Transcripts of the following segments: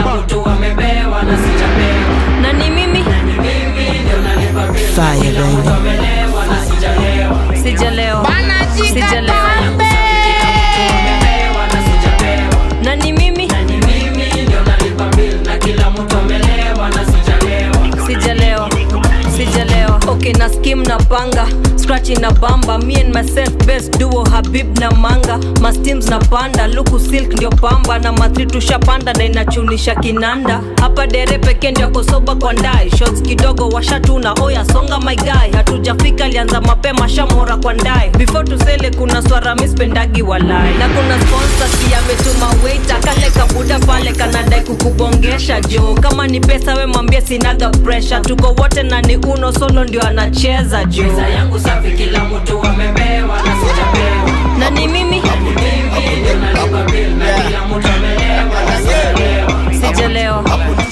kila mtu amebewa na sijabewa na ni mimi mimi ndio nalipa bill na Fire, kila mtu baby. amelewa na sijalewa sijalewa sijalewa amebewa na sijabewa na ni mimi na ni mimi ndio nalipa bill na kila mtu amelewa na sijalewa sijalewa sijalewa okay na skim na panga scratching na bamba me and myself best duo habib na manga masteams na panda luku silk ndio pamba na matri tushapanda na inachunisha kinanda hapa dere peke ndio kosoba kwa ndai shots kidogo washatuna oya songa my guy hatujafika alianza mapema shamora kwa ndai before tusele kuna swara mispendagi walai na kuna sponsor si ametuma waiter kale kabuda pale kanadai kukubongesha jo kama ni pesa we mwambie sinaga pressure tuko wote na ni uno solo ndio anacheza jo pesa yangu safi kila mtu amebewa na sijabewa na ni mimi mimi ndio nalipa bill na kila mtu amelewa na sijalewa sijalewa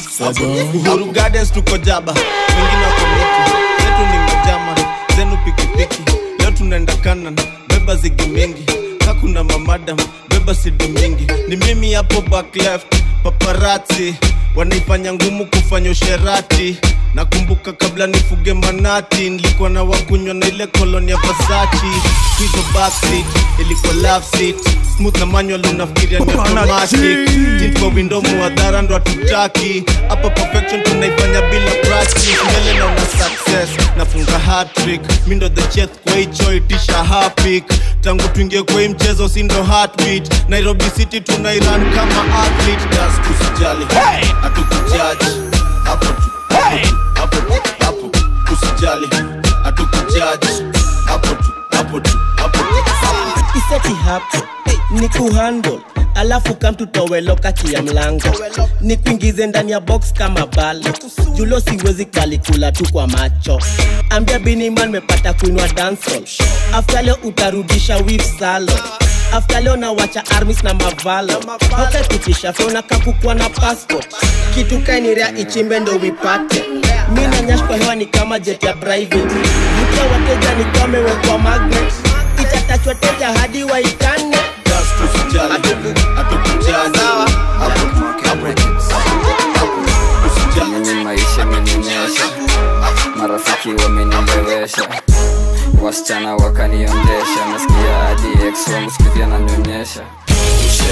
uhuru gardens tuko jaba wengine wako miti zetu ni majama zenu pikipiki leo tunaenda kanan beba zigi mingi kakuna mamadam beba sidi mingi ni mimi hapo back left paparati wanaifanya ngumu kufanya usherati nakumbuka kabla nifuge manati nilikuwa na wakunywa na ile koloni ya vasachi hizo backseat ilikuwa love seat smooth na manual unafikiria ni automatic tint kwa window muadhara ndo hatutaki hapa perfection tunaifanya bila practice mbele naona success nafunga hat-trick mi ndo the chef kwa hicho itisha hapik tangu tuingie kwa hii mchezo si ndo heartbeat nairobi city tunairan kama athlete das tusijali hatukujaji hapo tu hapo tu hapo usijali hatukujaji hapo tu hapo tu hapo tu iseti hapo ni kuhandle alafu kamtutowe kati ya mlango ni kuingize ndani ya box kama balo julo siwezi kalikula tu kwa macho ambia biniman mepata kuinwa dancehall after leo utarudisha wif salo after leo nawacha armis na mavalo haukapitisha fona kakukwa na passport kitu kainirea ichimbe ndo wipate mi nanyash kwa hewa ni kama jet ya private vutia wateja ni kama imewekwa magnet itatachwa teja hadi waitane Just tusijali hatukujaji hapo tu hapo tu hapo usijali mimi maisha amenionyesha marafiki wamenilewesha wasichana wakaniondesha nasikia hadi ex wangu sikizia nanyonyesha ushe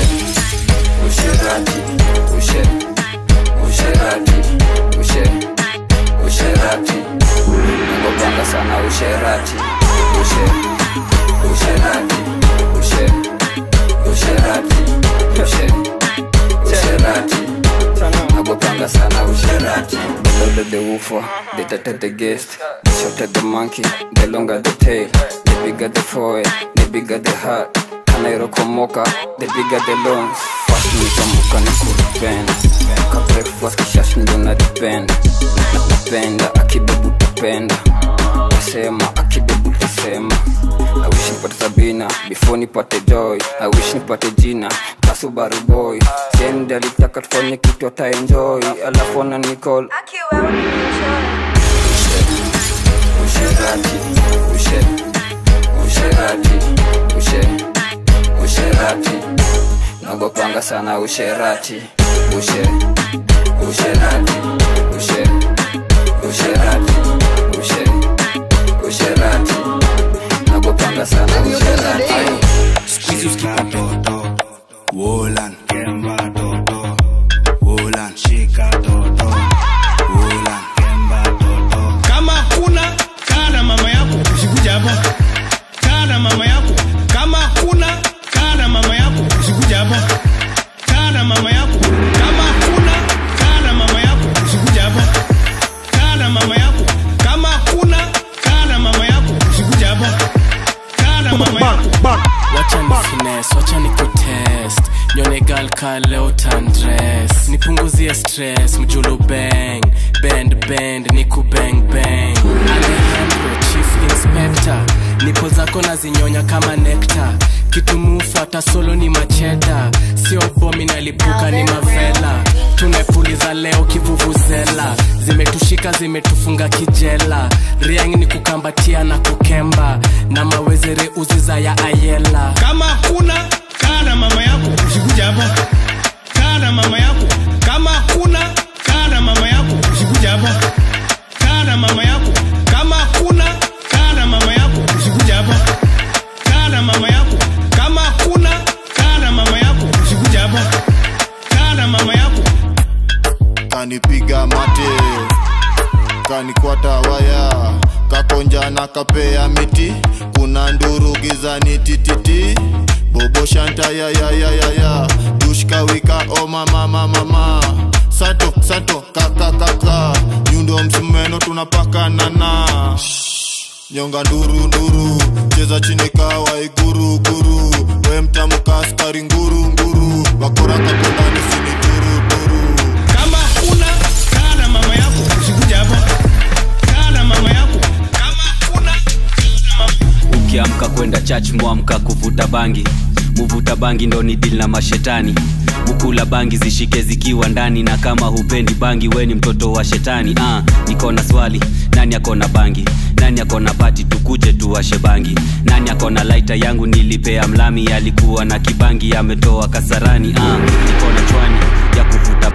usherati ushe usherati ushe usherati nangopanga sana usherati ushe usherati ushe usherati ushe usherati nagopanga sana usherati the louder the woofer the tighter the guest the shorter the monkey the longer the tail the bigger the forehead the bigger the heart kanairokomoka the bigger the loans fast nikamuka ni kurupenda ka breakfast kishash ndo na depend napenda akibebu tapenda nasema akibebu tasema I wish nipate Sabina before nipate Joy. I wish nipate jina Kasubaru boy. Sendi alitaka tufanye kitu ata enjoy, alafu ana nicall usherati ushe usherati ushe usherati nagopanga sana usherati ushe usherati ushe usherati ushe usherati nagopanga sana usherati Squeeze uskipa toto Wolan Kemba toto Wolan Shika toto Wolan Kemba toto kama kuna kaa na mama yako usikuja hapa kaa na mama yako kama kuna kaa na mama yako usikuja hapa kaa na mama yako kama kuna kaa na mama yako usikuja hapa kaa na mama yako kama kuna kaa na mama yako usikuja hapa kaa na mama yako wacha ni finesse, wacha ni kutest nyone gal ka leo tandres nipunguzie stress mjulu bang bend bend ni kubang bang Alejandro chief inspector nipo zako na zinyonya kama nekta kitu mufata solo ni macheda sio bomi nalipuka ni mavela tumepuliza leo kivuvuzela zimetushika zimetufunga kijela riang ni kukambatia na kukemba na mawezere uziza ya ayela kama kuna kaa na mama yako usikuja hapa kaa na mama yako kama unanipiga mate kanikwata waya kakonja na kapea miti kuna nduru gizani tititi bobo shanta ya ya ya ya ya dushka wika o mama mama mama sato sato kaka kaka nyundo msumeno tunapakanana nyonga nduru nduru cheza chini kawa iguru guru we mtamuka askari nguru nguru wakora kakondani sini turu turu kama una kaa na mama yako usikuja hapa kaa na mama yako kama una ukiamka kwenda church mwamka kuvuta bangi muvuta bangi ndo ni dil na mashetani mukula bangi zishike zikiwa ndani na kama hupendi bangi weni mtoto wa shetani ah, niko na swali nani akona bangi nani akona pati tukuje tuwashe bangi nani akona laita yangu nilipea mlami alikuwa na kibangi ametoa kasarani ah, niko na chwani ya kuvuta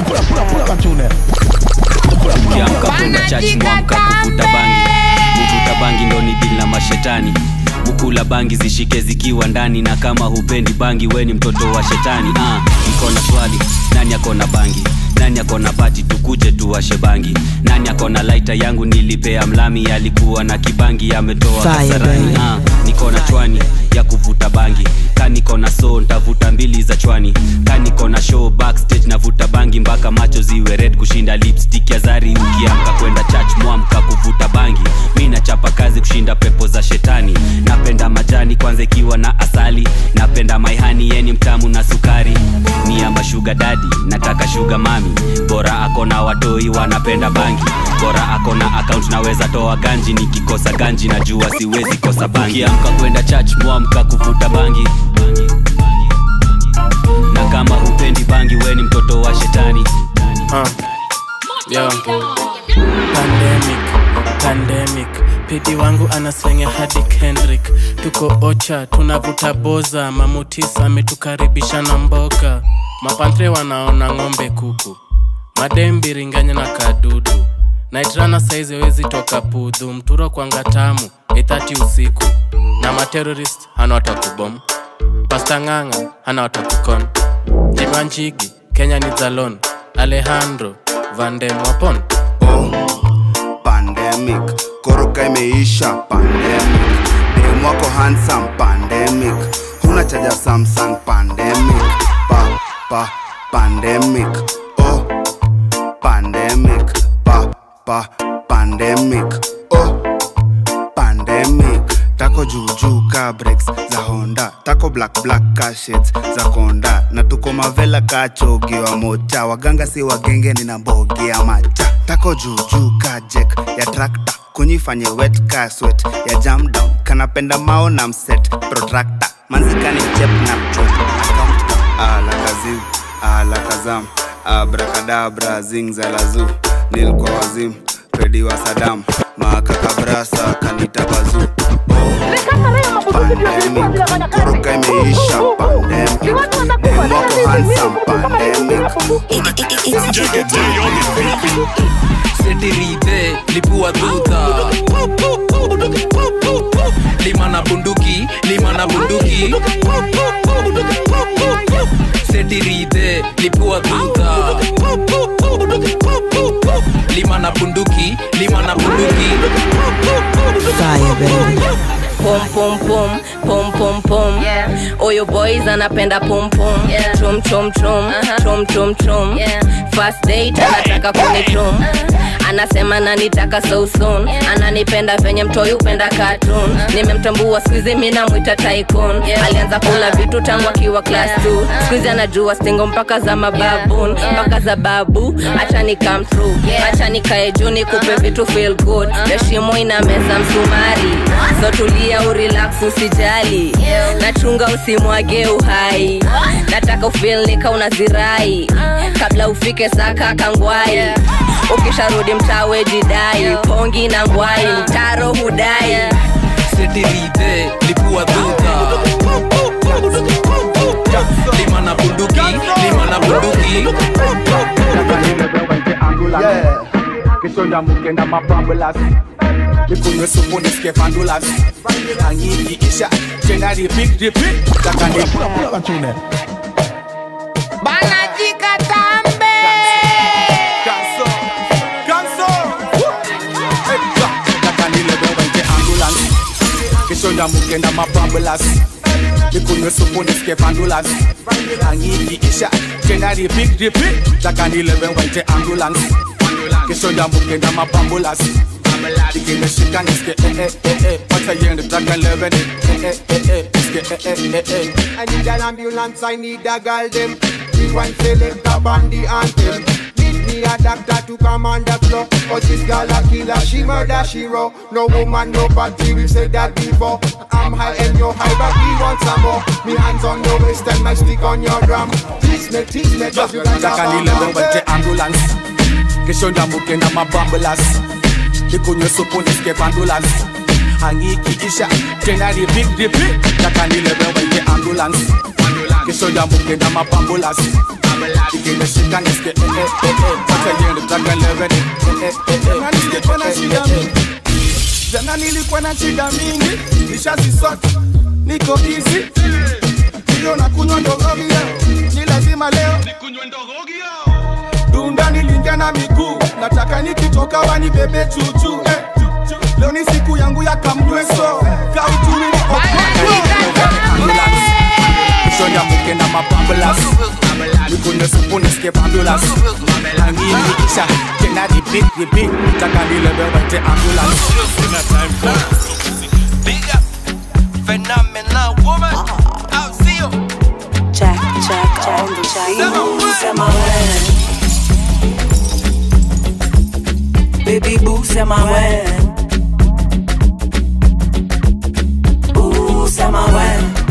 ukiamka kwenda church mwamka kuvuta bangi muvuta bangi ndo ni dil na mashetani mukula bangi zishike zikiwa ndani na kama hupendi bangi weni mtoto wa shetani ah, niko na swali nani akona bangi nani akona pati tukuje tuwashe bangi nani akona laita yangu nilipea mlami alikuwa na kibangi ametoa Fire, kasarani baby. ah, niko na chwani ya kuvuta bangi kaniko na so ntavuta mbili za chwani kaniko na show backstage navuta bangi mpaka macho ziwe red kushinda lipstick ya zari ukiamka kwenda church mwamka kuvuta bangi mi nachapa kazi kushinda pepo za shetani napenda majani kwanza ikiwa na asali napenda maihani yeni mtamu na sukari ni ama shuga dadi nataka shuga mami bora akona watoi wanapenda bangi bora akona akaunt naweza toa ganji nikikosa ganji najua siwezi kosa bangi ukiamka kwenda church mwamka kuvuta bangi na kama hupendi bangi weni mtoto wa shetani uh. Yo. pandemic pandemic pidi wangu anaslenge hadi kendrick tuko ocha tunavuta boza mamutisa ametukaribisha na mboga mapantre wanaona ng'ombe kuku madembiringanya na kadudu naitrana saizi wezi toka pudhu mturo kwanga tamu ithati usiku na materorist hana watakubom pasta ng'ang'a hana watakukon jimanjigi kenya ni zalon alejandro vandem wapon pandemic koroka imeisha pandemic dem wako handsome pandemic huna chaja samsung pandemic pa pa pandemic oh pandemic pa pa pandemic oh pandemic tako juujuu ka breaks za honda tako black black ka shades za konda na tuko mavela ka chogi wa mocha waganga si wagenge nina mbogi ya macha tako juujuu ka jek ya trakta kunyifanye wet ka swet ya jam down kanapenda mao na mset protractor manzikani chep na chop account alakaziu alakazam abrakadabra zingzalazu nilkwa wazim pedi wa sadam makakabrasa kanita bazu pandemic koroka imeisha pandemic demwako handsome pandemic setirite lipua dhudha lima na bunduki lima na bunduki setirite lipua dhudha lima na bunduki lima na bunduki Fire, baby. pom pom pom pom pom pom oyo boys anapenda pom pom chom chom chom chom chom chom first date anataka kunichom anasema nanitaka so soon ananipenda venye mtoi upenda cartoon nimemtambua skuizi mi namwita tycoon alianza kula vitu tangu akiwa class 2 skuizi anajua stingo mpaka za mababun mpaka za babu acha ni come through acha nikae juu nikupe vitu feel good heshimo ina meza msumari so tulia urelax usijali nachunga usimwage uhai nataka ufil nika unazirai kabla ufike saka kangwai ukisharudi mtawe jidai pongi na ngwai mtaro hudai setirite lipua dhudha lima na bunduki lima na bunduki Yeah. Kisonda mukenda mapambulas Nikunywe supu nisikie fandulas Angiki isha Tena repeat repeat Takani banajikatambe mukenda mabambulas nikunywe supu nisikie pandulas angikiisha tena repeat repeat taka nilewe waite ambulance kesho ya mukenda mabambulas ikimeshika nisikie eh eh eh eh wacha yende taka lewe ni eh eh eh eh nisikie eh eh eh eh I need an ambulance, I need a girl them. We want select a bandy anthem. Need me a doctor to come on the floor. Cause this girl a killer, she murder, she raw. No woman, no party, we said that before. I'm high and you're high, but we want some more. Me hands on your waist and my stick on your drum. Tease me, tease me, just you like a taka nilewe waite ambulance kesho ya mukenda mabambulas nikunywe supu nisikie pandulas angikiisha tena repeat repeat taka nilewe waite ambulance kesho ya mukenda mabambulas ikimeshika nisikie eh eh eh eh wacha yende taka lewe ni eh eh eh eh nisikie eh eh eh eh jana nilikuwa na shida mingi nishazisota niko easy hiyo na kunywa ndogogio ni lazima leo dunda nilingia na miguu nataka nikitoka wanibebe chuchu eh. leo ni siku yangu ya kamnyweso kauchumi ni kesho ya mukenda mabambulas nikunywe supu nisikie pandulas angikiisha tena repeat repeat taka nilewe waite ambulance Phenomenal woman. I'll see you. Check, check, on the check. Sema we. Baby boo, sema we. Ooh, sema we.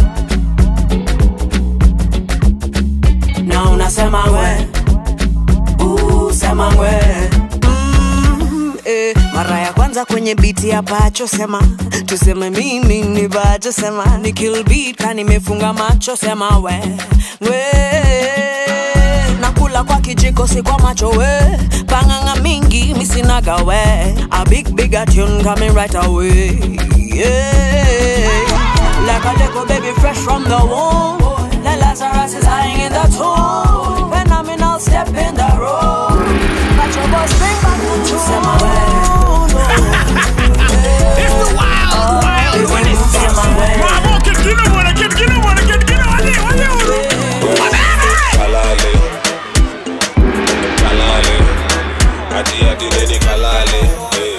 Na unasema we. Ooh, sema we. Mm, eh, mara ya kwanza kwenye biti ya pacho sema tuseme mimi ni bacho sema ni kill beat ka nimefunga macho sema we we nakula kwa kijiko si kwa macho we panganga mingi misinaga we a big big a tune coming right away yeah like a little baby fresh from the womb the Lazarus is lying in the tomb phenomenal step in the road but your boss bring back the tune sema we It's the wild, wild when it's Bravo, get get up on it, get get up on it, get get up on it, on it, on it. kalale kalale ati ati neni kalale eh.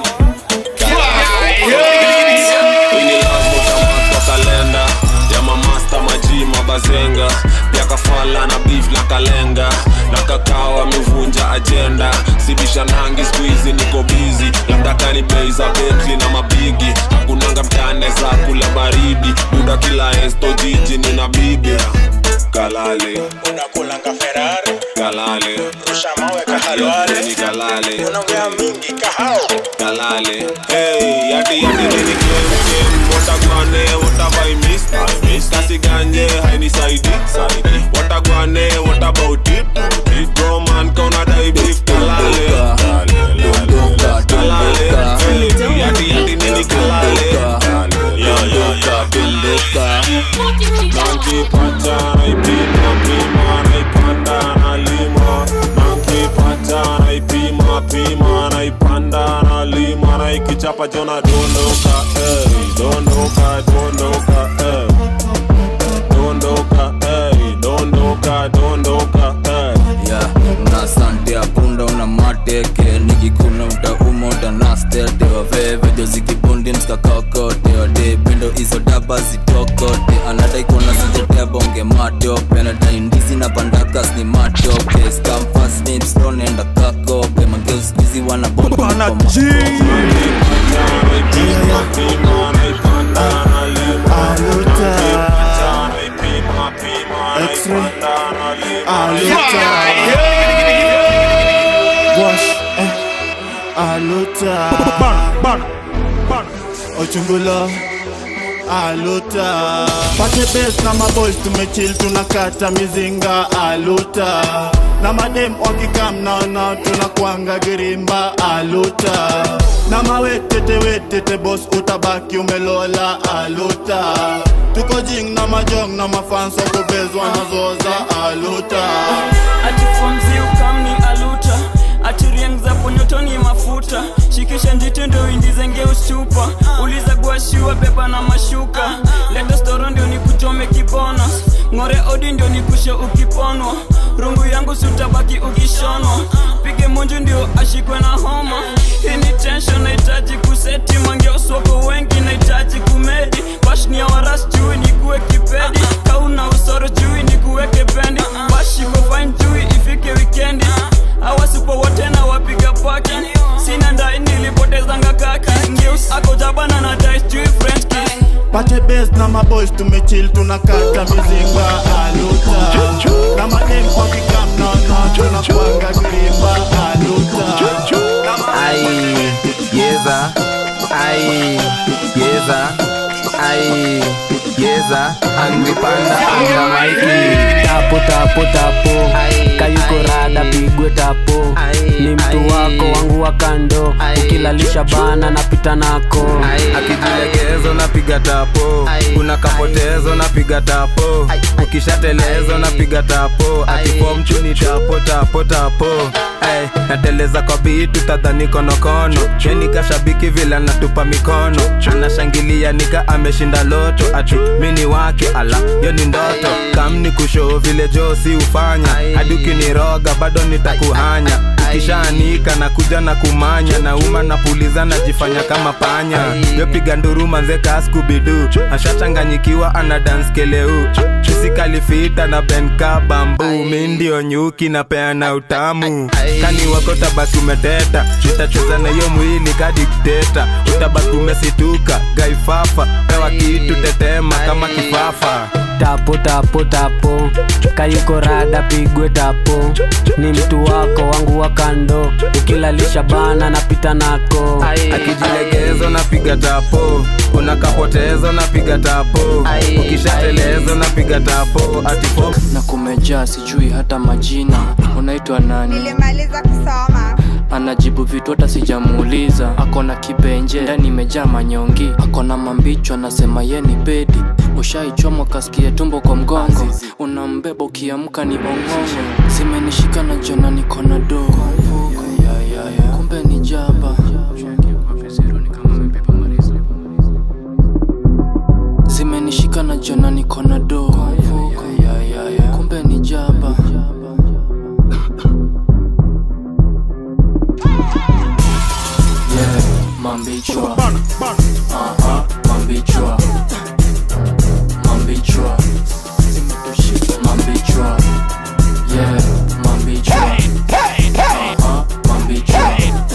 Kwa kalenda ya mamasta maji mabazenga pia kafala na beef na kalenga na kakao amevunja ajenda sibisha nangi skuizi niko bizi labda kani bei za betli na mabigi hakunanga mtane za kula baridi buda kila esto jiji nina bibi kalale unakulanga ferari kalale rusha mawe kahalwale ni kalale unaongea mingi kahao kalale hey yati yati nini game game watagwane watabai miss miss kasi ganje haini saidi saidi watagwane what about it it bro man kauna dai beef kalale kalale hey yati yati nini kalale yo yo yo bilika nankipata naipima pima naipanda nalima nankipata naipima pima naipanda nalima naikichapa jona dondoka eh, dondoka dondoka eh. dondoka eh, dondoka dondoka eh. yeah, una sante ya punda una mateke nikikuna utauma utanastete wavevejo zikibundi mskakakote wade pindo hizo daba zitokote anadai kuona sijetebonge matope nadai ndizi na pandakas ni matope skamfasnipstonenda kakope mageuskizi wanabomba aluta ochungulo aluta pate bes na maboys tumechil tunakata mizinga aluta na madem wakikam naona tunakwanga girimba aluta na mawetete wetete bos utabaki umelola aluta tuko jing na majong na mafanso kubezwa nazoza aluta atifonzi ukamni aluta atiriengza ponyotoni mafuta shikisha njiti ndo indizenge ustupa uliza guashiwa beba na mashuka ndio ashikwe na homa hii ni tension nahitaji kuseti mangeoswako wengi nahitaji kumedi bashni ya waras chui ni kuwe kipedi kauna usoro chui ni kuweke pendi bashiko fine chui ifike wikendi awasipo wote na wapiga paki sina ndai nilipotezanga kaki ngeus ako jabana na dice chui french kiss pate bes na maboys tumechill tunakata mizinga aluta na madem kwa vikam nono tunakwanga kulimba aluta ai yeza ai yeza ai yeza angepanda anga maiki tapo tapo tapo kayuko rada pigwe tapo ni mtu wako wangu wa kando ukilalisha bana napita nako akijilegezo napiga tapo kuna kapotezo napiga tapo ukishatelezo napiga tapo atipo mchuni tapo tapo tapo Ay, nateleza kwa bitu tadhani konokono yenika shabiki vile natupa mikono anashangilia nika ameshinda loto ati mini wake ala yo ni ndoto kamni kushoo vile josi ufanya hadi ukiniroga bado nitakuhanya ukishaanika na kuja na kumanya na uma napuliza najifanya kama panya yopiga nduru manze kaskubidu ashachanganyikiwa ana dance keleu isikalifita na benka bambu mi ndio nyuki na peana utamu kani wako tabaki umeteta nitacheza na hiyo mwili kadikteta utabaki umesituka gaifafa pewa kitu tetema kama kifafa tapo tapo tapo kayuko rada pigwe tapo ni mtu wako wangu wa kando ukilalisha bana napita nako akijilegezo napiga tapo kuna kapotezo napiga tapo ukishatelezo napiga tapo atifo na kumejaa sijui hata majina unaitwa nani nilimaliza kusoma anajibu vitu hata sijamuuliza akona kibenje ndani imejaa manyongi akona mambicho anasema ye ni pedi ushaichomwa kasikie tumbo kwa mgongo unambeba ukiamka ni ongongo zimenishika na jona nikona do kumbe ni jaba zimenishika na jona nikona do kumbe ni jaba yeah, mambichwa Aha, mambichwa mambichwa mambichwa yeah, mambichwa Aha, mambichwa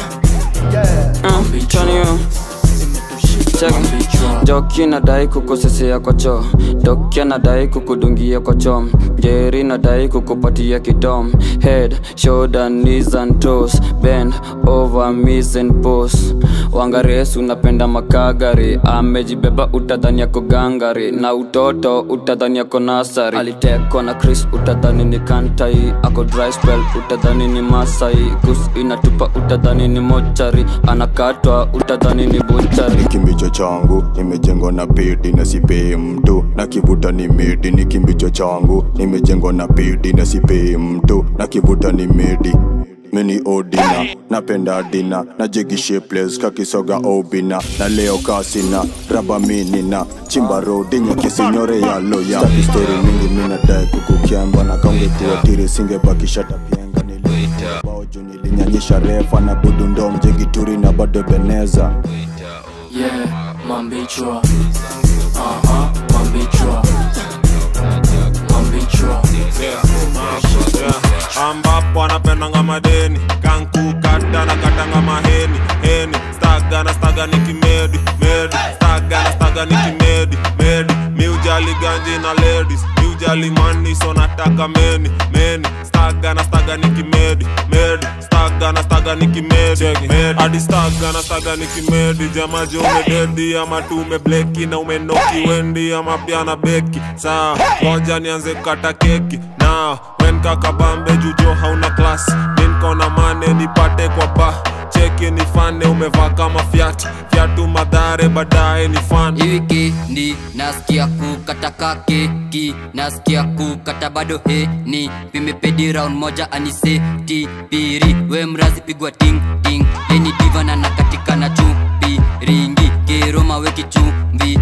joki nadai kukosesea kwa choo dokia nadai kukudungia kwa chom jeri nadai kukupatia kidom head shoulder knees and toes bend over miss and pose wangaresu napenda makagari amejibeba utadhani yako gangari na utoto utadhani yako nasari alitekwa na chris utadhani ni kantai ako dry spell utadhani ni masai kus inatupa utadhani ni mochari anakatwa utadhani ni buchari kimbicho changu nimejengwa na pedi na sipei mtu na kivuta ni medi ni kimbicho changu nimejengwa na pedi na sipei mtu na kivuta ni medi mini odina napenda dina na jigi shapeless kakisoga obina na leo kasina raba minina chimba rodi nyekisinyore ya loya Staki story mingi minadai kukukyamba na kaungekuwa tiri singebakisha tapienga nilibao juu nilinyanyisha refa na budu ndo mjegituri na bado beneza yeah, mambichwa Aha, mambichwa mambichwa ambapo anapendanga madeni kankukata na katanga maheni heni staga na staga ni kimedi medi staga na staga ni kimedi medi miujali ganji na ladies miujali mani so nataka meni meni staga na staga ni kimedi medi staga na staga ni kimedi medi hadi staga na staga ni kimedi jamaji umededi ama tu umebleki na umenoki wendi ama pia na beki saa ngoja nianze kukata keki na wen kakabambe jujo hauna klas minkona mane nipate kwa ba cheki ni fane umevaa kama fyat fyatu madhare baadaye ni fan wikendi nasikia kukataka keki nasikia kukata bado heni vimepedi round moja aniseti piri we mrazi pigwa ting ting leni divana na katika na chupi ringi keroma weki chumvi ziki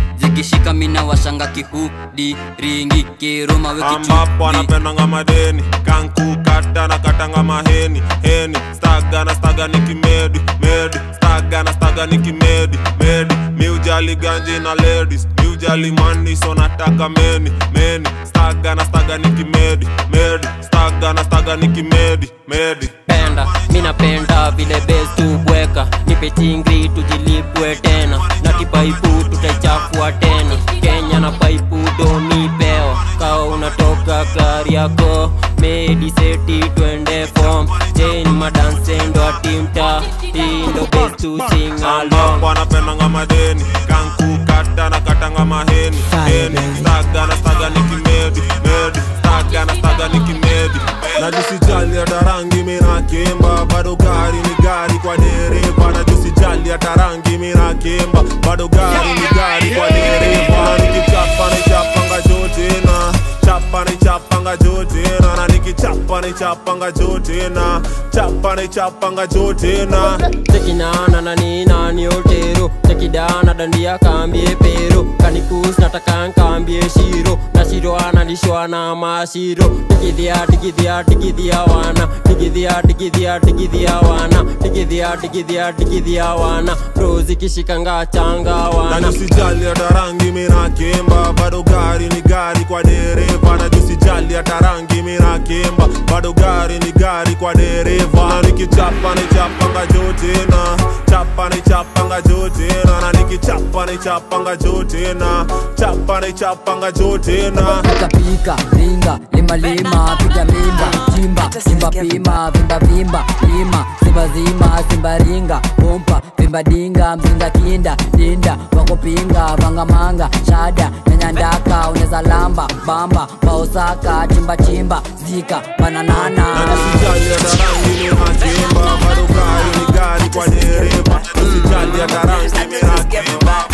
zikishika mina washanga kihudi ringi kiruma ambapo anapendanga madeni kankukata na katanga maheni heni staga na staga ni kimedi medi staga na staga ni kimedi medi miujali ganji na ladies miujali mani so nataka meni meni staga na staga ni kimedi medi staga na staga ni kimedi medi penda minapenda vile bes tubweka nipe chingri tujilipwe tena na kipaipu tutaichafua tena kenya na paipu donipeo kao unatoka gari yako mediseti twende fom chen madansendo atimta indo bes tusingalong ambapo anapendanga madeni kankukata na katanga maheni heni staga na staga ni kimedi medi staga na staga ni kimedi najusijali hata rangi minakemba bado gari ni gari kwa dereva najusijali hata rangi minakemba bado gari ni gari kwa dereva nikichapa nichapanga jotena chapa nichapanga jotena na nikichapa nichapanga jotena chapa nichapanga jotena tekinana na ninani otero tekidana dandia kambie pero kanikus nataka nkambie shiro na shiro analishwa na mashiro tikidhia tikidhia tikidhia wana tikidhia tikidhia tikidhia wana tikidhia tikidhia tikidhia wana rozi kishikanga changa wana najusijali hata rangi minakemba bado gari ni gari kwa dereva najusijali hata rangi minakemba bado gari ni gari kwa dereva na nikichapa nichapanga jotena chapa nichapanga jotena na nikichapa nichapanga jotena chapa nichapanga jotena pika ringa lima lima piga mimba chimba chimba pima vimba vimba lima simba zima simba ringa pompa vimba dinga mzinga kinda dinda wakupinga vangamanga shada nyanyandaka uneza lamba bamba paosaka chimba chimba zika bananana najusijali hata rangi minakemba bado gari ni gari kwa dereva usijali hata rangi minakemba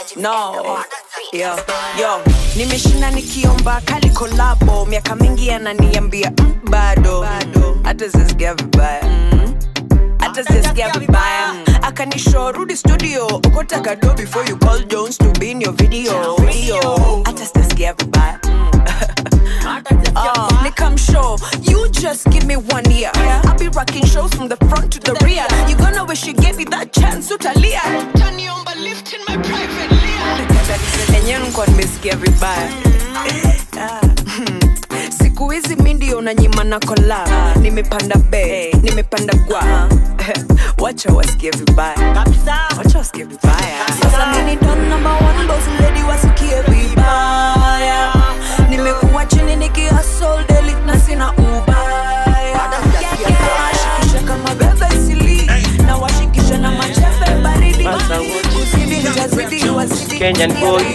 no yo yo nimeshinda nikiomba kali kolabo miaka mingi ananiambia mm, bado hata zisikia vibaya hata zisikia vibaya akanisho rudi studio okota kado before you call jones to be in your video video hata sitasikia vibaya Oh, Nick, sure you just give me one year. I'll be rocking shows from the front to the rear. You gonna wish you gave me that chance, utalia. Taniomba lift in my private layer. Enyewe nilikuwa nimesikia vibaya. Ah, hmm. siku hizi mi ndio unanyima na kola nimepanda be nimepanda gwa wacha wasikie vibaya wacha wasikie vibaya sasa mini don number one boss lady wasikie vibaya nimekuwa chini nikihustle daily na sina ubaya shikisha kama bebe isili na washikisha na machefe baridi kuzidi nitazidi wazidi Kenyan boy.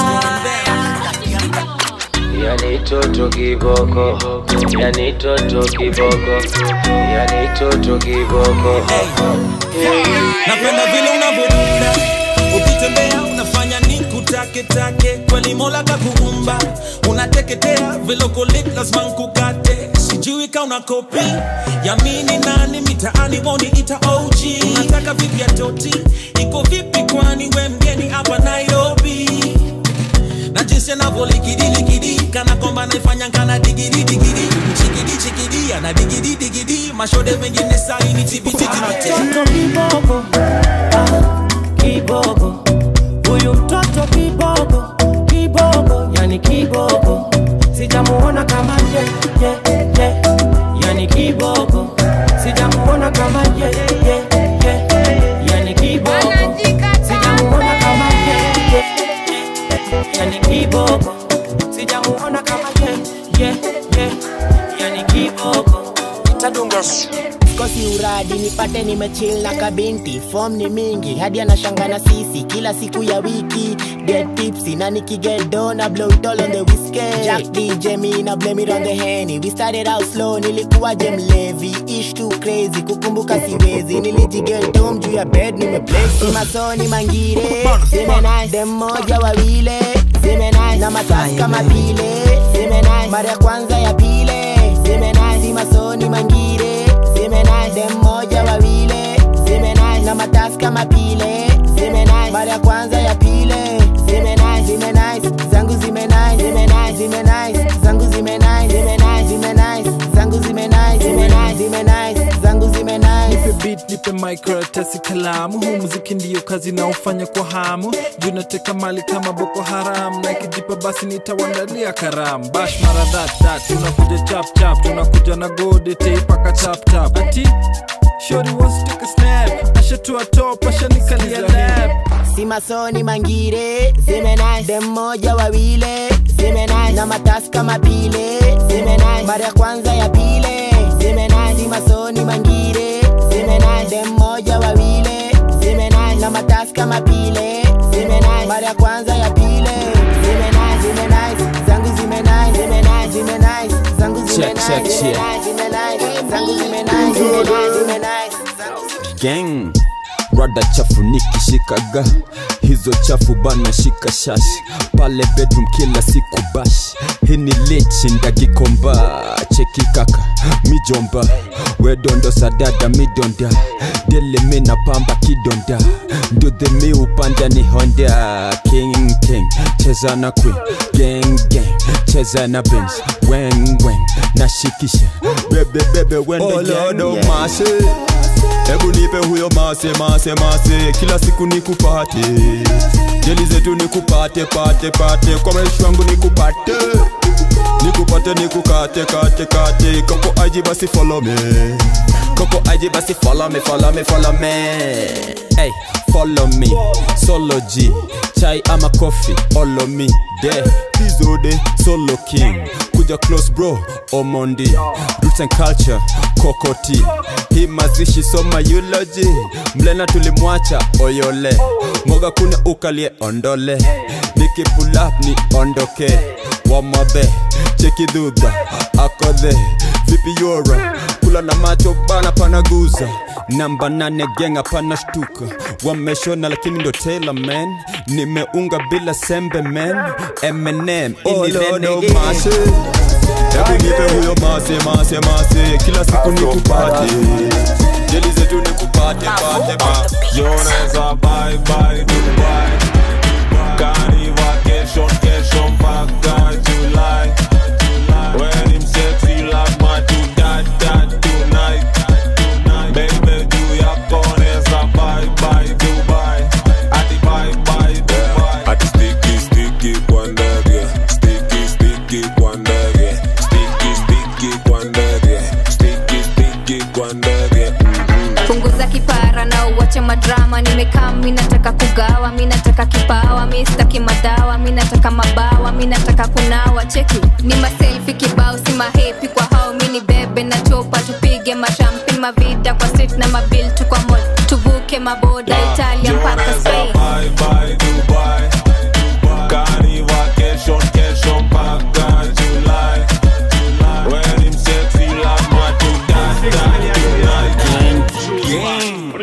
Yani toto kiboko, yani toto kiboko, yani toto kiboko. napenda vile unavyodunda ukitembea unafanya nikutaketake kweli mola kakuumba unateketea vilokolit lazima nkukate sijui ka una kopi yamini nani mitaani woni ita og unataka vipi ya toti iko vipi kwani we mgeni hapa nairobi na jinsi anavyolikidiliki kana kwamba naifanya kana digidi digidi chikidi chikidi ana digidi digidi mashode mengine saini tibititibiti mtoto kiboko ah, kiboko huyu mtoto kiboko kiboko yani kiboko sijamuona kama ye, ye, ye. yani kiboko sijamuona kama ye, ye, ye. yani kiboko sijamuona kama ye, ye, ye. yani kiboko sijamuona kama ye, ye, ye. yani kiboko tadunga kosi uradi nipate nimechil na kabinti fom ni mingi hadi anashanga na sisi kila siku ya wiki get tipsy na nikigedo na blow it all on the whiskey Jack DJ me na blame it on the henny we started out slow nilikuwa je mlevi ish too crazy kukumbuka siwezi nilijigetom juu ya bed nimeplexi masoni mangire zime nice dem moja wawile zime nice na matasi kama pile zime nice mara ya kwanza ya pile zime nice si masoni mangire zime nice dem moja wawile zime nice na matasi kama pile zime nice mara ya kwanza ya pile zime nice zime nice zime nice, zime nice, zangu zime nice. nipe beat nipe microtasi kalamu huu muziki ndiyo kazi naofanya kwa hamu juu nateka mali kama boko haram na ikijipa basi nitawandalia karamu bash mara that tunakuja chap chap tunakuja na gode teipaka tap tap ati shori wants to take a snap ashatua top ashanikalia lap si masoni mangire zime nice, dem moja wawile zime nice, na matasi kama pile zime nice, mara ya kwanza ya pile zime nice, si masoni mangire zime nice, dem moja wawile zime nice, na matasi kama pile zime nice, mara ya kwanza ya pile zime nice, zime nice, zangu zime nice, zime nice, zime nice, zangu zime Check, nice, check, zime check. nice, zime nice, zangu zime nice, zime nice, zime nice, zangu zime gang rada chafu nikishikaga hizo chafu bana shika shash pale bedroom kila siku bash hii ni lichi ndagikomba cheki kaka mijomba wedondo sadada midonda dele mina pamba kidonda ndudhe mi upanda ni honda king king cheza na queen gang gang cheza na benz weng weng nashikisha bebe bebe wende Olodo gang, mase hebu nipe huyo mase mase mase kila siku nikupate jeli zetu nikupate pate pate kwa maisha wangu nikupate nikupate nikukate kate kate koko aji basi follow me Coco IG basi follow me, follow me, follow me Hey, follow me Solo G Chai ama coffee, follow me De, Pizode, Solo King Kuja close bro, Omondi Roots and culture, Kokoti Hii mazishi soma eulogy Mlena tulimwacha, Oyole Moga kuna ukalie, ondole Niki pull up ni ondoke Wamabe, cheki dhudha Akodhe, vipi yora Kula na macho bana panaguza namba nane genga pana shtuka wameshona lakini ndo Taylor man nimeunga bila sembe man Eminem Olodo inirene mase hebu nipe huyo mase mase mase kila siku nikupate jeli zetu nikupate pate pate Joneza bye bye Dubai Kani vacation kesho mpaka July When him sexy lazima tu dat dat tonight Baby juu yako neza bye bye Dubai Ati bye bye Dubai Ati sticky sticky kwa ndege Sticky sticky kwa ndege Sticky sticky kwa ndege Sticky sticky kwa ndege punguza kipara na uwache madrama nimekaa mi nataka kugawa mi nataka kipawa mi sitaki madawa mi nataka mabawa mi nataka kunawa cheki ni maselfi kibao si mahepi kwa hao mi ni bebe na chopa tupige mashampi mavida kwa street na mabil tu kwa mall tuvuke maboda italia mpaka spain Bye bye Dubai Kani vacation kesho mpaka July When him sexy lazima tu dat dat tonight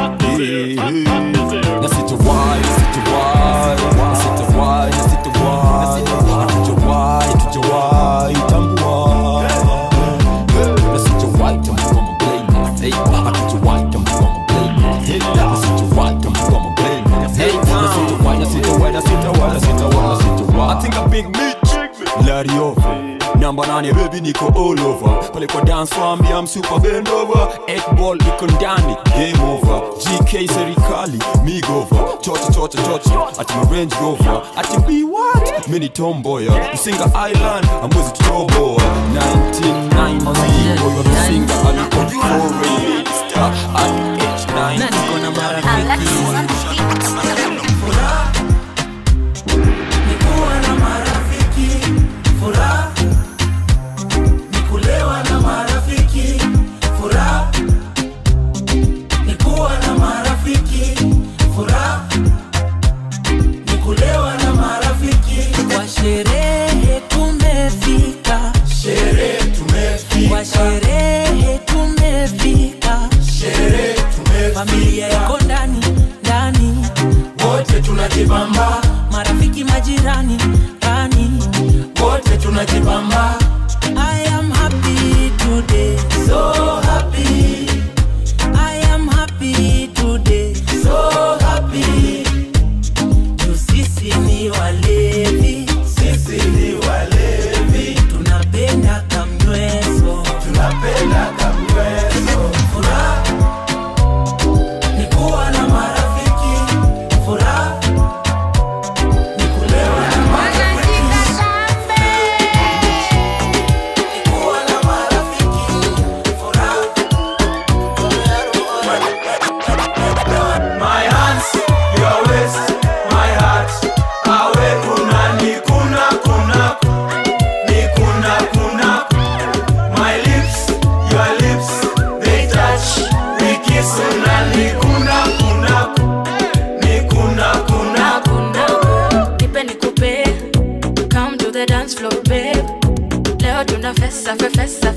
nasitowai nasitowai nasitowai nasitowai hatujawai hatujawai tambua nasitowai tambua mablame hatujawai tambua mablame nasitowai tambua mablame nasitowai nasitowai nasitowai nasitowai nasitowai I think I'm big Mitch Larry over Number nane baby niko all over pale kwa dance wambi I'm super bend over eight ball iko ndani game over GK serikali me go over chocha chocha chocha ati my range rover ati be what mini tomboya Msinga Island amwezi tutoboa 1990 huyo Msinga alikuwa foreign star at age 9 na niko na marafiki Nikuwa na marafiki, furaha. Nikulewa na marafiki, furaha. Nikuwa na marafiki, furaha. Nikulewa na marafiki. Kwa sherehe tumefika, sherehe tumefika. Kwa sherehe tumefika, sherehe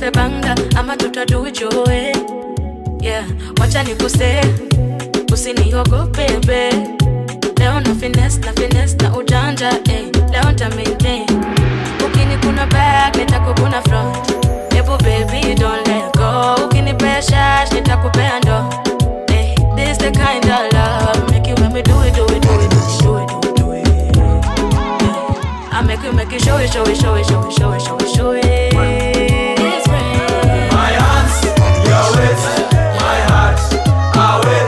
the banga ama tutadu it your way yeah wacha nikuse usiniogope be leo na finesse na finesse na ujanja eh. leo nta maintain ukini kuna back nitakukuna front Ebu baby don't let go ukinipea shash nitakupea ndo eh. this the kind of love make you make me do it do it do it do it do it do it, do it. Yeah. I make you make you show it show it show it show it show it show it show it It's rain. My hands, your waist, my heart, away.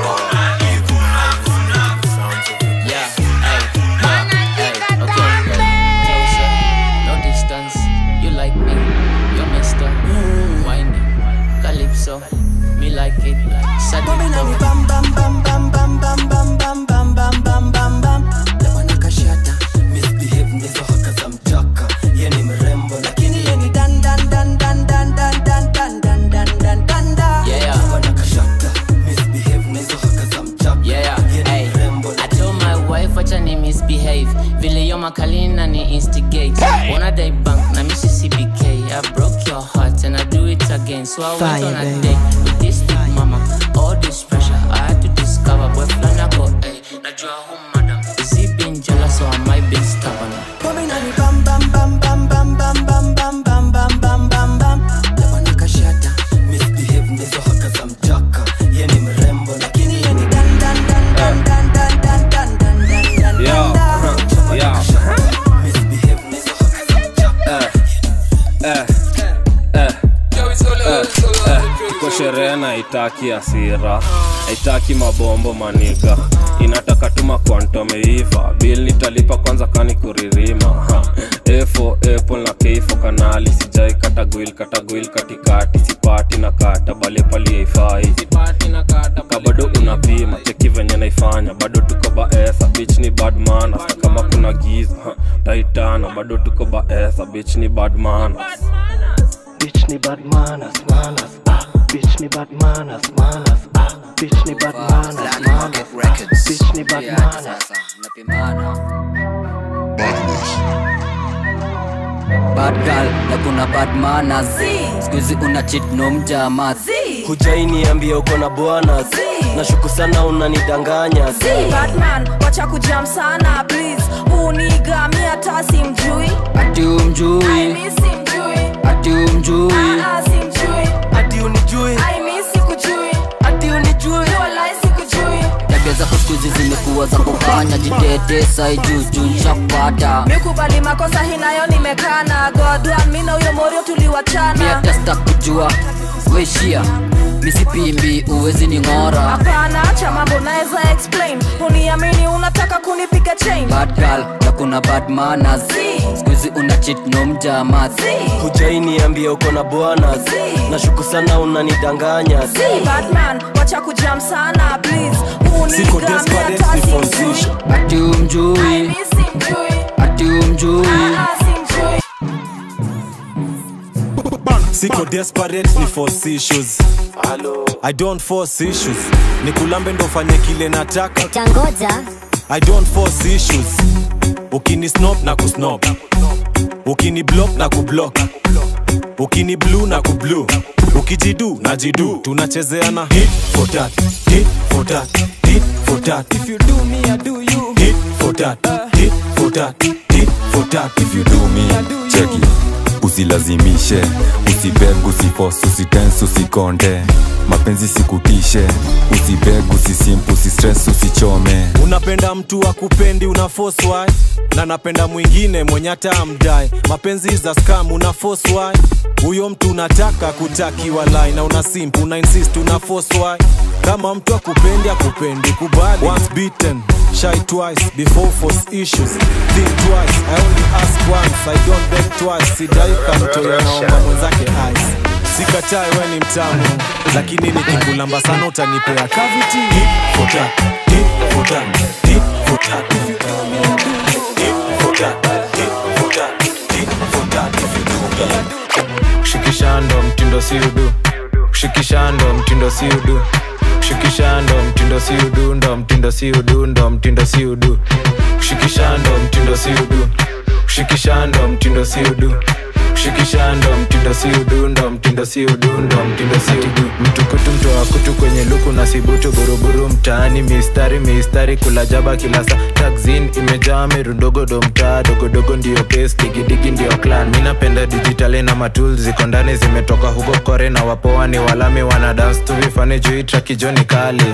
Yeah, hey, hey, okay. Closer, no distance. You like me, you're Mister. Whiny, Calypso, me like it. Sadiko. Bam bam bam bam bam bam bam bam bam bam bam bam bam. Lemana kashata, misbehave ndizo haka za mchaka. Ye ni mrembo lakini ye ni dan dan dan dan dan dan dan dan dan dan dan dan dan. Yeah. Lemana kashata, misbehave ndizo haka za mchaka. Yeah, hey. I told my wife wacha ni misbehave vile yo makalina ni instigate wanna die bank na misi cbk i broke your heart and i do it again so i went Fire, on a baby. date with this big mama all this pressure i had to discover boy flana go hey najua who madam is he being jealous or am i being stubborn Bomi nani bam bam bam bam bam bam bam bam bam bam bam bam bam. Lemana kashata, misbehave ndizo haka za mchaka. Ye ni mrembo lakini ye ni dan dan dan dan dan dan dan dan dan dan dan Yo, dan. yo. Misbehave ndizo haka za mchaka. Eh, eh, eh, eh, tuko sherehe na itaki asira haitaki mabombo maniga inataka tuma kwantomeiva bil nitalipa kwanza kani kuririma ha. efo apple na keifo kanali sijai katagwil katagwil katikati sipati na kata bale paliaifai ka bado unapima cheki venye naifanya bado tuko baesa bich ni bad manners. na kama kuna giza ha, taitana bado tuko baesa bich ni bad manners. Bitch ni bad manners, manners, ah. Bitch ni bad manners, manners, ah. Bitch ni bad manners, manners, ah. Bitch ni bad manners. bad girl na kuna bad manners skuizi una cheat no mjamas Hujainiambia uko na bwana nashuku sana unanidanganya Si Batman, wacha kujam sana please uniga mi hata simjui ati umjui mi simjui ati umjui Ah, ah, simjui ati unijui Ai, mi sikujui ati unijui Walai sikujui tabia zako skuizi zimekuwa za kufanya jitete sai juu juu nshakupata mikubali makosa hinayo nimekana godwan mi na huyo morio tuliwachana miatasta kujua weishia misipimbi uwezi ni ng'ora hapana acha mambo naweza explain uniamini unataka kunipiga chain bad girl na kuna bad manners skuizi una cheat no mjamas Hujainiambia uko na bwana nashuku sana unanidanganya Si Batman, wacha kujam sana please Siko uniga mi desperate, hata ni for simjui ati umjui mi simjui ati umjui Ah, ah, simjui siko desperate ni force issues i don't force issues ni kulambe ndo fanye kile nataka tangoja i don't force issues ukini snop na kusnop ukini block na kublock ukini blue na kublu ukijidu na jidu tunachezeana hit for that hit for that hit for that if you do me i do you hit for that hit for that hit for that if you do me i do you cheki usilazimishe usibeg usifos usitens usikonde mapenzi sikutishe usibeg usisimp usistress usichome unapenda mtu akupendi una force why na napenda mwingine mwenye hata amdai mapenzi za scam una force why huyo mtu unataka kutakiwa lie na una simp una insist una force why kama mtu akupendi akupendi kubali once beaten shy twice before force issues think twice i only ask once i don't beg twice sidai kamtoya naomba mwenzake ice sikatai we ni mtamu lakini nikikulamba sana utanipea cavity hit for that hit for that hit for that if you do me I do you hit for that hit for that hit for that if you do me I do kushikisha ndo mtindo si udu kushikisha ndo mtindo si udu kushikisha ndo mtindo si udu ndo mtindo si udu ndo mtindo si udu kushikisha ndo mtindo si udu kushikisha ndo mtindo si udu shikishando mtindo si udundo mtindo si udundo mtindo si udu mtukutu mtoa kutu kwenye luku na sibutu buruburu mtaani mistari mistari kula jaba kila saa taxin imejaa mirundogodo mtaa dogodogo ndio pes digidigi ndio clan mi napenda dijitali na matul ziko ndani zimetoka huko kore na wapoa ni walami wana dance tu vifani juu hii traki joni kali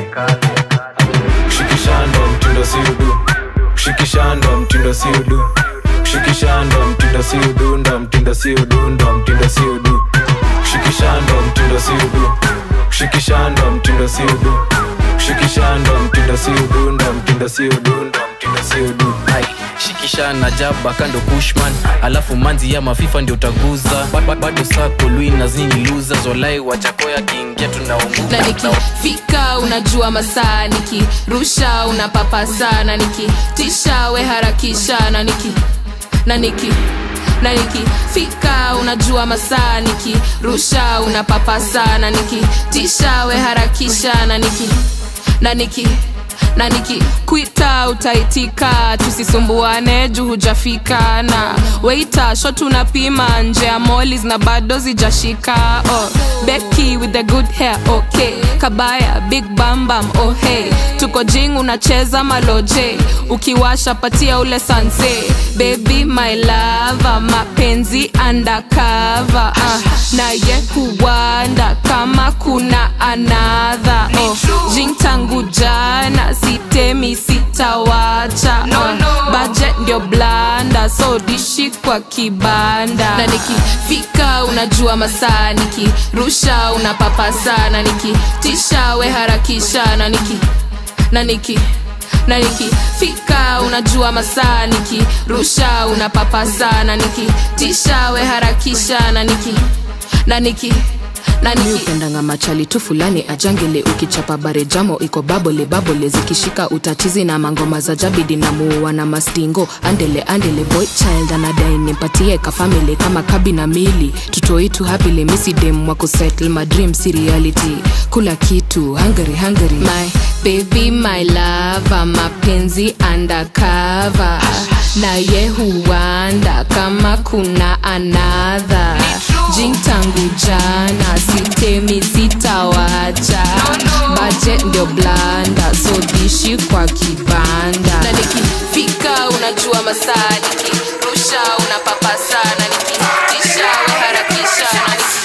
shikishando mtindo si udu shikishando mtindo si udu shikishando mtindo si udundo mtindo si udundo mtindo si udu shikishando mtindo si udu shikishando mtindo si udu shikishando mtindo si udundo mtindo si udundo mtindo si udu Ai, shikisha na jaba kando kushman alafu manzi ya mafifa ndio utaguza Ba- ba- bado sako lui na zini luza zolai wachakoya kiingia na tunaunguka nikifika unajua masaa nikirusha unapapasa na nikitisha we harakisha na niki na niki na nikifika unajua masaa nikirusha unapapasa na nikitisha we harakisha na niki na niki na nikikwita utaitika tusisumbuane juu hujafika na weita shot unapima nje ya molis na bado zijashika oh, beki with the good hair okay kabaya big bambam oh hey tuko jing unacheza maloje ukiwasha patia ule sanse baby my lava mapenzi undercover uh, naye huwanda kama kuna anadha oh, jing tangu jana sitemi sitawacha No, uh, no. budget ndio blanda so dishi kwa kibanda na nikifika unajua masaa nikirusha unapapasa na nikitisha we harakisha na niki na niki na nikifika unajua masaa nikirusha unapapasa na nikitisha we harakisha na niki na niki nani upendanga machali tu fulani ajangele ukichapa bare jamo iko babole babole zikishika utatizi na mangoma za jabidi na muua na mastingo andele andele boy child anadai nimpatie kafamili kama kabi na mili tutoitu hapile misidem wa kusettle my dream si reality kula kitu hungary hungary my baby my lava mapenzi undercover naye huwanda kama kuna anadha jing tangu jana sitemi sitawacha budget ndio blanda so dishi kwa kibanda na nikifika unajua masaa nikirusha unapapasa na nikitisha we harakisha na niki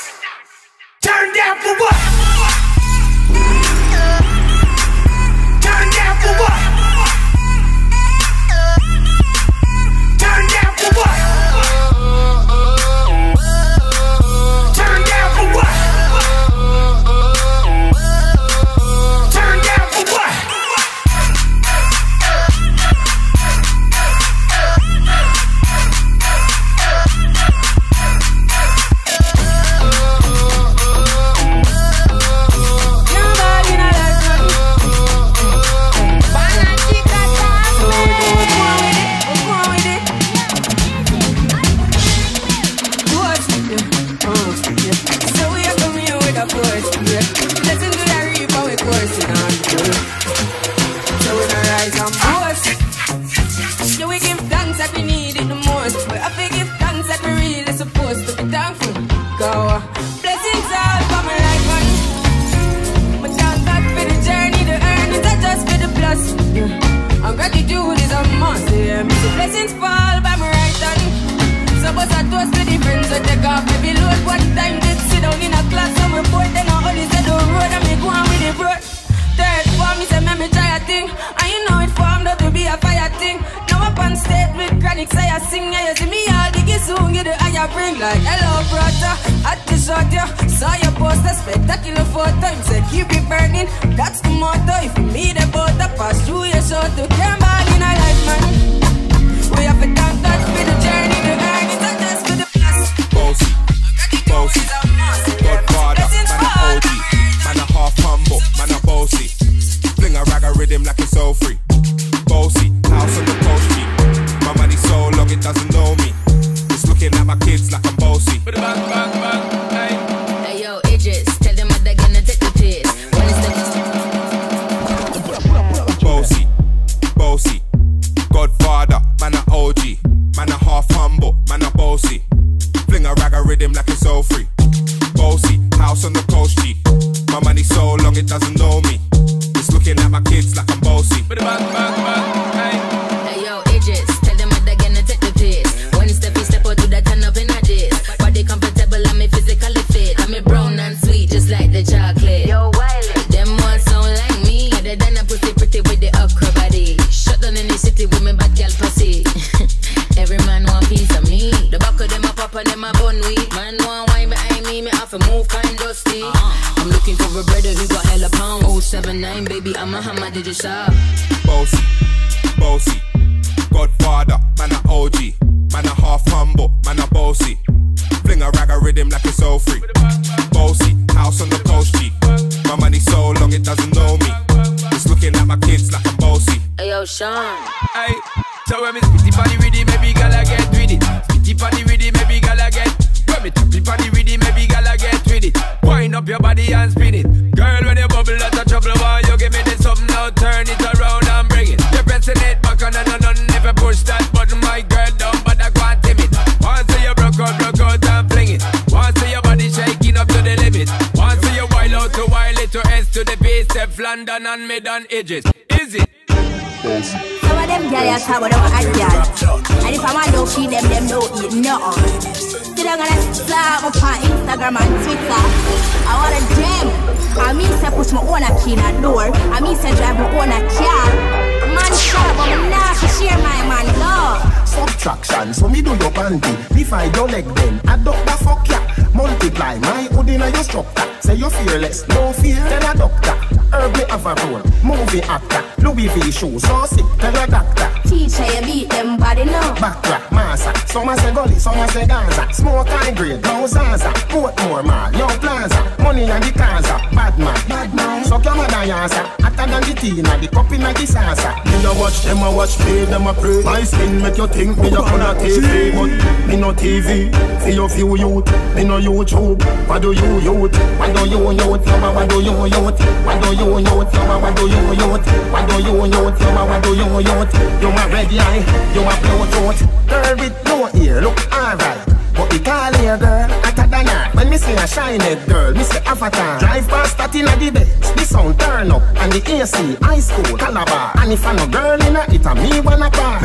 Turn down for what? Turn down for what? Turn down for what? Turn down for what? Turn down for what? Yeah, we give thanks that we need it the most. But I think give thanks that we really supposed to be thankful. Go, blessings all for my life, man. But thank God for the journey, the earnings are just for the plus. Yeah. And gratitude is a must. Yeah. So blessings fall by my right hand. So bust a toast to the friends that take off every load. One time did sit down in a class on my board, then I only said the road and me go on with the road. Third form, me say me me try a thing, and you know it formed up to be a fire thing. Now up on stage with chronic, say I sing, yeah you see me all diggy soon, get the higher bring like hello brother, at the shot yeah. Saw your poster, spectacular photo, him say keep it burning, that's the motto. If you meet a boat, I pass through your show to come back in a life man. We have to thank God for the journey, the earnings, not just for the plus. Bossy, bossy, Godfather, man a OG, man a half humble, man a bossy. Fling a rag a rhythm like it's all free. Bossy, house on the coast street. My money so long it doesn't know me. It's looking at my kids like I'm bossy. Hey yo, Idris, tell them what they're gonna take the piss. When it's the Bossy, doesn't know me. It's looking at my kids like I'm bossy. Hey yo, Idris, tell them what they're gonna take the piss. When step you step out to that turn up in a diss. Body comfortable, I'm a physically fit. I'm a brown and sweet, just like the chocolate. Yo, Wiley, them ones sound like me. Other than a pussy pretty with the okra body. Shut down in the city with me bad girl pussy. Every man want piece of me. The back of them a pop and them a bun weed. Man want wine behind me, me have to move kind dusty. I'm looking for a brother who got hella pound. 079, baby, I'm a hammer, did you shop? Bossy, bossy. Godfather, man a OG. Man a half humble, man a bossy. Fling a rag a rhythm like it's all free. Bossy, house on the coast G. My money so long it doesn't know me. It's looking at my kids like I'm bossy. Hey yo, Sean. Hey, so when me spitty body with it, maybe gala get with it. Spitty body with it, maybe gala get. When me tappy body with it, maybe gala get with it. Wind up your body and spin it. Girl, when you bubble, that's a trouble. Why you give me this something now? Turn it around and bring it. You're pressing it back on and on and if you push that button, my girl down, but I can't tame it. Once you broke out, broke out and fling it. Once your body shaking up to the limit. Once you wild out to wild it to S to the base, step London and mid on edges. Is it? Some of them gyal talk about them hot gyal, and if I want to feed them, them don't eat nothing. Still I'm gonna slap up on Instagram and Twitter. I want a gem. I mean say push my own a key in a door. I mean say drive my own a car. Man shut up, I'm not to share my man love. Subtraction, so me do your panty. Divide your leg then, adopt the fuck ya. Multiply my hood in your structure. Say you're fearless, no fear, tell a doctor. Herb me have a role, movie actor. Louis V shoes, so sick, tell a doctor. Teacher, you beat them body now. Backtrack, massa. Some a say gully, some a say Gaza. Smoke high grade, no Zaza. Portmore mall, yo plaza. Money and the Gaza. Bad man, bad man. So come on, Diasa. Hotter than the Tina, the cup in the salsa. Me no watch them, a watch me, them a pray. My skin make you think me a on a TV, but me no TV. For your few youth, me no YouTube. What do you youth? What do you youth? Yama, what do you youth? What do you youth? Yama, what do you youth? What do you youth? Yama, what do you youth? You a red eye, you a Bluetooth. Girl with no ear, look alright. But the call here, girl, hotter than that. When me say a shiny girl, me say avatar. Drive past that in a the best. The sound turn up, and the AC, high school, Calabar. And if I no girl in a, it a me wanna bar.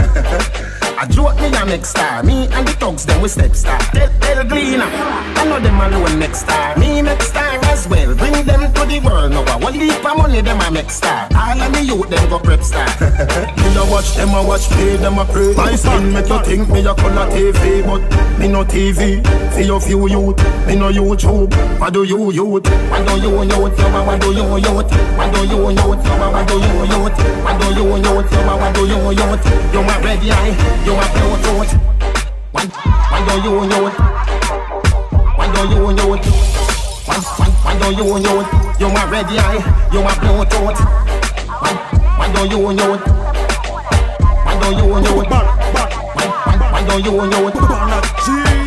I joke me a next star. Me and the thugs them we step star. Tell, tell Gleena, I know them alone next star. Me next star as well. Bring them to the world now. One leap of money them a next star. All of the youth them go prep star. me no watch them a watch play them a pray. My skin make you think me a color TV, but me no TV. For your few youth, me no YouTube. What do you youth? What do you youth? Yo, what do you youth? What do you youth? Yo, what do you youth? What do you youth? Yo, what do you youth? You a red eye, you a Bluetooth. What, what do you youth? What do you youth? What, what, what do you youth? You a red eye, you a Bluetooth. What, what do you youth? What do you youth? What, what do you youth?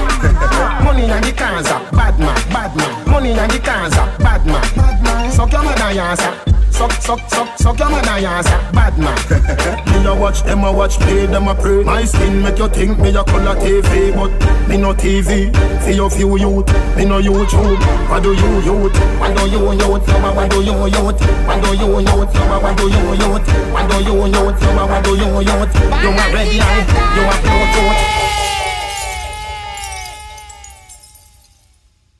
Money and the Gaza, bad man, bad man. Money and the Gaza, bad man, bad man. Suck your mother, yasa. Suck, suck, suck, suck your mother, yasa. Bad man. me a watch them a watch play, them a pray. My skin make you think me a color TV, but me no TV. For your few youth, me no YouTube. What do you youth? What do you youth? Yo, what do you youth? What do you youth? Yo, what do you youth? What do you youth? Yo, what do you youth? You a red eye, you a Bluetooth.